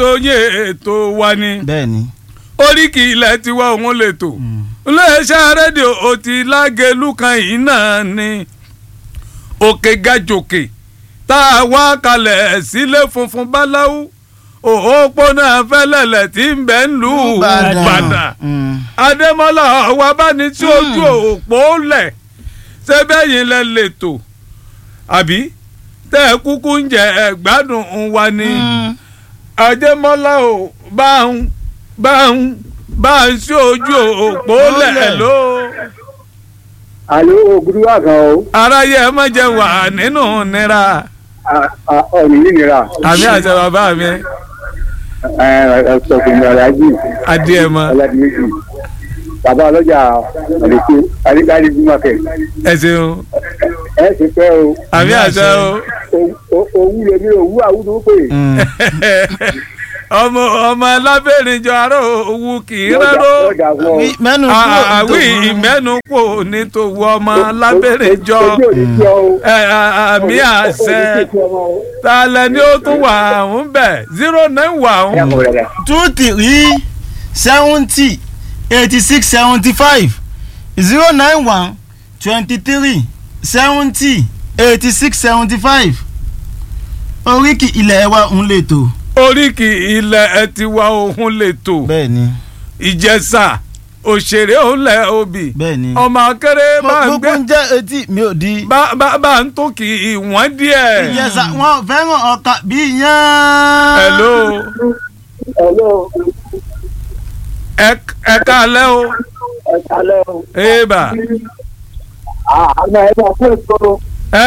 oyè ètò wa ni bẹ́ẹ̀ ni. oríkì ilẹ̀ tiwa òun lè tò iléeṣẹ́ rédíò òtí lágẹ̀lú kan yìí náà ni òkè gajòkè tá a wá kalẹ̀ sílé funfun báláwú òpópónà fẹ́lẹ́lẹ̀ tí ń bẹ ń lù ú Ìbàdàn Mm. adémọ́lá ọ̀wá bá ní tí ojú òpó lẹ̀ ṣé bẹ́yìn lẹ lètò àbí tẹ́ ẹ kúkú ń jẹ ẹ̀gbádùn wa ni Mm. adémọ́lá ò bá ń bá ń bá ń sí ojú òpó lẹ̀ lẹ̀. ló àlọ́ ògùdú wà gan o aráyé ẹ má jẹ wà nínú nira ọ̀nì nínira àmì àṣẹ bàbá mi ọ̀sọ̀kùnrin aláàjì adìẹ mọ ọ̀làdìmẹ́jì bàbá ọlọ́jà ọ̀lẹ́kẹ́ adékáríbí market ẹ ṣeun ẹ ti pẹ́ o àmì àṣẹ o owú lèmi òwú àwùjọ pé Mm. ọmọ ọmọ lábẹ́rìnjọ ará òwú kì í rẹ́rọ́. ọjà fún ọ. Wí- mẹ́nu kúrò àwí nítorí- ìmẹ́nu kò ní tòwú ọmọ lábẹ́rẹ́jọ ojú òní tí ọ o. àmì àṣẹ ta lẹni ó tún wà ń bẹ̀ zero nine one two three seventy eighty six seventy five zero nine one twenty three seventy eighty six seventy five oríkì ilẹ̀ wa ń lè tò. oríkì ilẹ̀ ẹ ti wá ohun lè tò bẹ́ẹ̀ ni ìjẹsà òṣèré òǹlẹ̀ òbí bẹ́ẹ̀ ni. ọmọ akéré bá ń gbogbo gbé ń jẹ́ etí mi ò di. bá- bá bá ń tó kì í wọ́n díẹ̀. ìjẹsà wọn fẹ́ràn ọkà bíi yán. hello Hello, ẹ ẹ káalẹ́ o ẹ kálẹ́ o. èèbà àná ẹ máa fún ètò ẹ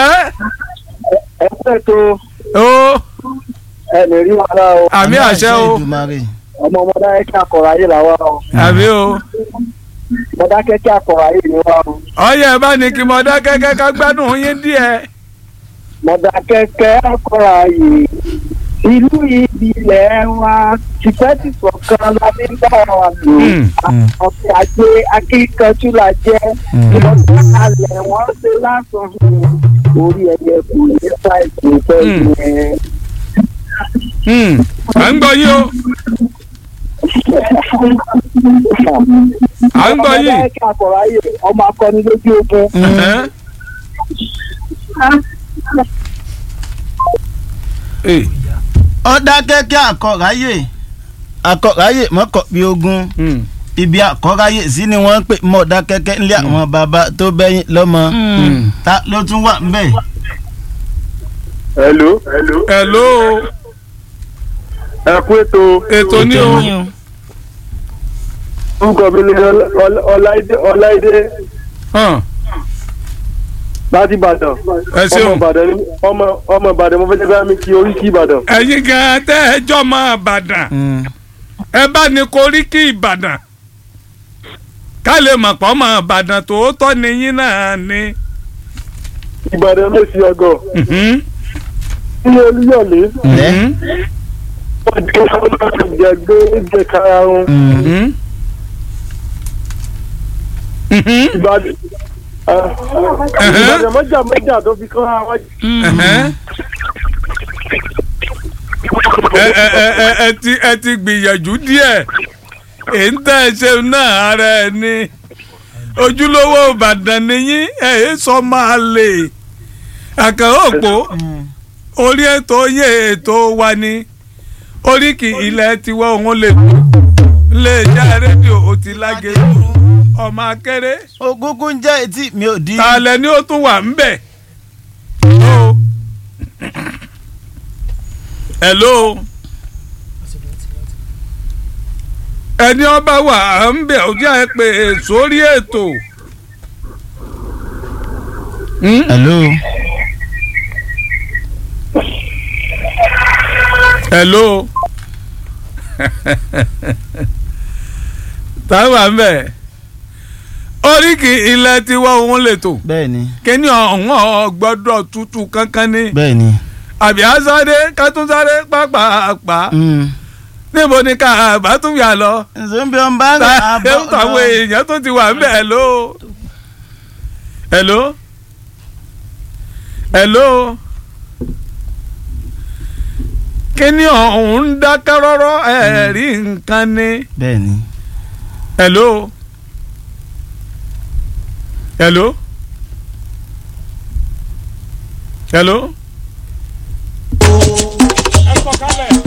ẹ fún ètò o ẹ lè rí wàhálà o. àmì àṣẹ o Èdùmàrè. ọmọ ọmọdé kí akọ̀rọ̀ ayé làwa o. àmì o. ọmọdé kí akọ̀rọ̀ ayé ni wa o. ọyẹ bá ní kí mo dá kẹ́kẹ́ ká gbádùn yín díẹ̀. mọ̀dàkẹ́kẹ́ akọ̀rọ̀ ayé ìlú ìbílẹ̀ wa tìfẹ́tìfọ̀ kan la fi ń bá wa lò. Mm, ọ̀sẹ̀ ajé akíkanjú la jẹ́ ìlọ́sẹ̀ alẹ̀ wọ́n ṣe lásán orí ẹ̀yẹ kò ní ṣáìsì ìfẹ́ Mm. yẹn. mm. à ń gbọ́ yín o à ń gbọ́ yín. ọmọdé kí akọ̀rọ̀ ayé ọmọ akọni lójú ogun. Ẹ̀hẹ́n. Eh, ọ̀dà kẹ́kẹ́ àkọ́ráyè àkọ́ráyè mọ́kọ̀ bí ogun mm, ibi àkọ́ráyè sí ni wọ́n ń pè mọ̀ọ́dà kẹ́kẹ́ ńlẹ̀ àwọn bàbá tó bẹ́yìn lọ́mọ mm. ta ló tún wà ńbẹ̀. hello. hello. hello ẹ kú ètò ètò ní o orúkọ mi ni ọláìdé ọláìdé hàn, láti ìbàdàn ẹ ọmọ ṣeun ìbàdàn ni ọmọ ọmọ ìbàdàn mo fẹ́ jẹ́ bá mi kí oríkì ìbàdàn. ẹ̀yin gan tẹ́ ẹ jọ mọ́ Ìbàdàn ẹ bá ní koríki Ìbàdàn ká lè mọ̀ pọ́ mọ́ Ìbàdàn tòótọ́ ni yín náà ni. ìbàdàn ló ṣe ọgọ Mhm, ní olúyọ̀lé mhm, wọ́n jẹ́ ọlọ́run jẹ gbé jẹ karahun mhm. Mhm, ìbàdàn ah, ìbàdàn mọ́jà mọ́jà tó fi kọ́ àwọn ẹ̀hẹ́n. ẹ ẹ ẹ ẹ ẹ ti ẹ ti gbìyànjú díẹ̀ èyí ń tẹ́ ẹ ṣe náà ara ẹ ní ojúlówó Ìbàdàn nìyí ẹ ẹ sọ máa lè àkàrà òpó orí ètò yé ètò wa ni oríkì ilẹ̀ tiwọ́ òun lè tó lè já rédíò òtí lágé ọmọ akéré ògúngún ń jẹ́ etí mi ò di. tààlẹ̀ ni ó tún wà ń bẹ̀. hello. ẹni ọba wà á ń bẹ̀ ojú ẹ pé sórí ètò. Hmm? hello. hello. táwọn à ń bẹ̀ oríkì ilẹ̀ tiwa òun lè tò bẹ́ẹ̀ ni kíní ọ̀hún gbọ́dọ̀ tútù kankan ní bẹ́ẹ̀ ni. àbí àsáré kátúnsáré pàápàá Mm. níbo ni ká bá tún yà lọ zombi ọba ń ta rìn àbọ̀ àwọn èèyàn tó ti wà ń bẹ̀ hello hello hello kíní ọ̀hún ń dákẹ́ rọ́rọ́ ẹ̀ rí nǹkan ni. bẹ́ẹ̀ ni. hello hello hello. ẹ sọ kálẹ̀.